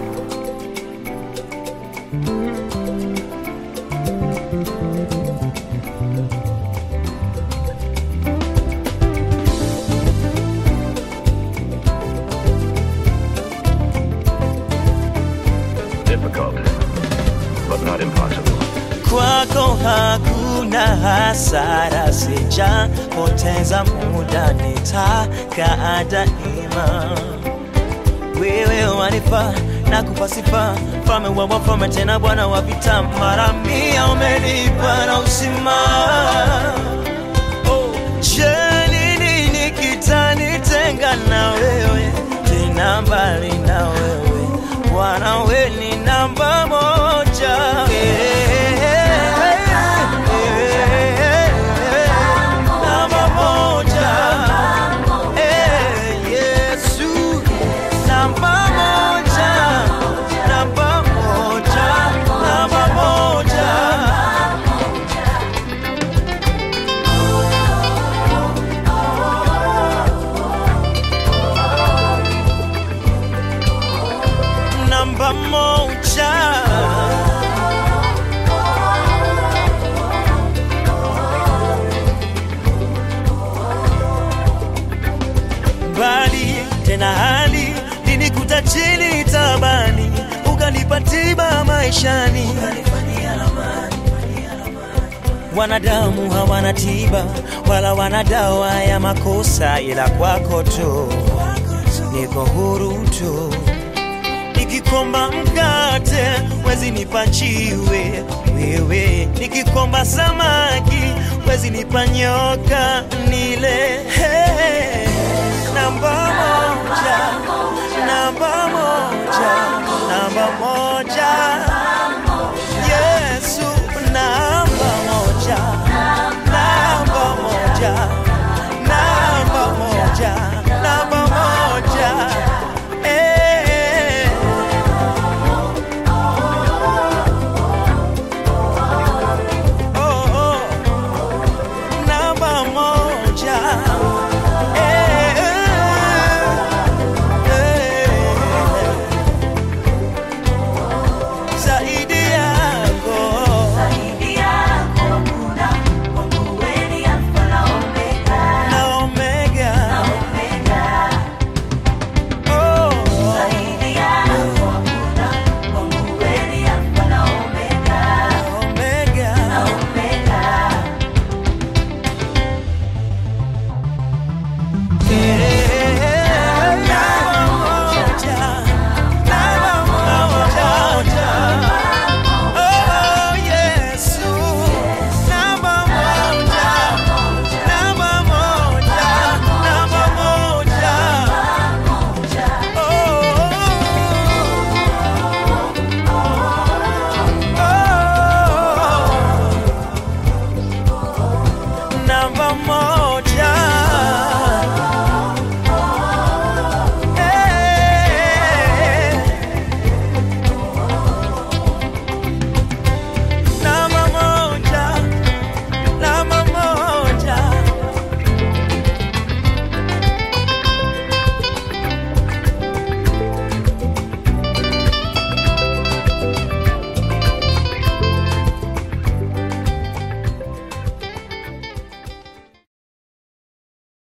Difficult, but not impossible. kwako hakuna hasara, sijapoteza muda, nitaka daima. Wewe wanifaa na kupa sifa, mfalme wa wafalme, tena Bwana wa vita, mara mia umenipa na uzima. Oh, je, ni nini kitanitenga na wewe, tena mbali na wewe Bwana, we ni namba moja. Namba moja. Eh, Yesu. Namba moja. Namba moja. Namba moja. Namba moja. mbali tena hali linikuta chini tabani ukanipa tiba maishani wanadamu hawana tiba wala wana dawa ya makosa ila kwako tu niko huru tu nikikomba mkate wezi nipa njiwe wewe nikikomba samaki wezi nipa nyoka nile hey, namba moja namba moja namba moja